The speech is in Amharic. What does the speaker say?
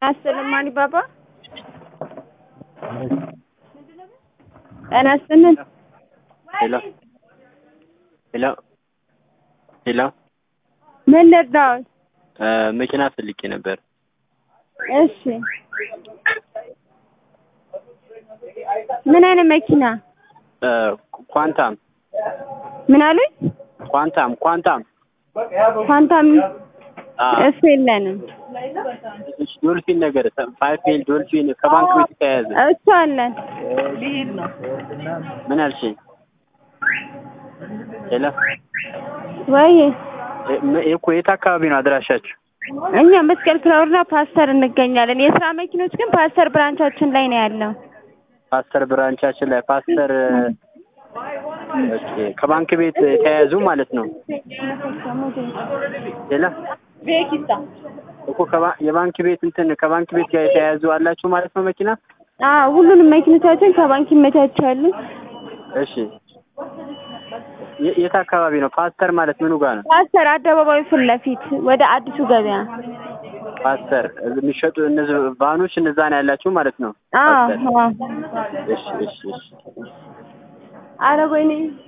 ያስጥልን ማን ባባ ጤና ይስጥልን። ሄሎ ሄሎ ሄሎ ምን ልርዳዎት? እ መኪና ፈልጌ ነበር። እሺ ምን አይነት መኪና? እ ኳንታም ምን አሉኝ? ኳንታም ኳንታም ኳንታም አ እሱ የለንም። ዶልፊን ነገር ፋይፍ ኤል ዶልፊን ከባንክ ቤት የተያያዘ እሱ አለን። ምን አልሽኝ? ሄሎ ወይ እ ም- እኮ የት አካባቢ ነው አድራሻችሁ? እኛ መስቀል ፍላወርና ፓስተር እንገኛለን። የስራ መኪኖች ግን ፓስተር ብራንቻችን ላይ ነው ያለው። ፓስተር ብራንቻችን ላይ ፓስተር ኦኬ፣ ከባንክ ቤት የተያያዙ ማለት ነው። ሌላ እኮ ከባ- የባንክ ቤት እንትን ከባንክ ቤት ጋር የተያያዙ አላችሁ ማለት ነው መኪና። አዎ ሁሉንም መኪኖቻችን ከባንክ ይመቻቻሉ። እሺ የ- የት አካባቢ ነው? ፓስተር ማለት ምኑ ጋር ነው? ፓስተር አደባባዩ ፊት ለፊት ወደ አዲሱ ገበያ። ፓስተር የሚሸጡ እነዚህ ቫኖች እነዛ ነው ያላችሁ ማለት ነው። አዎ ፓስተር አዎ። እሺ እሺ እሺ ኧረ ወይኔ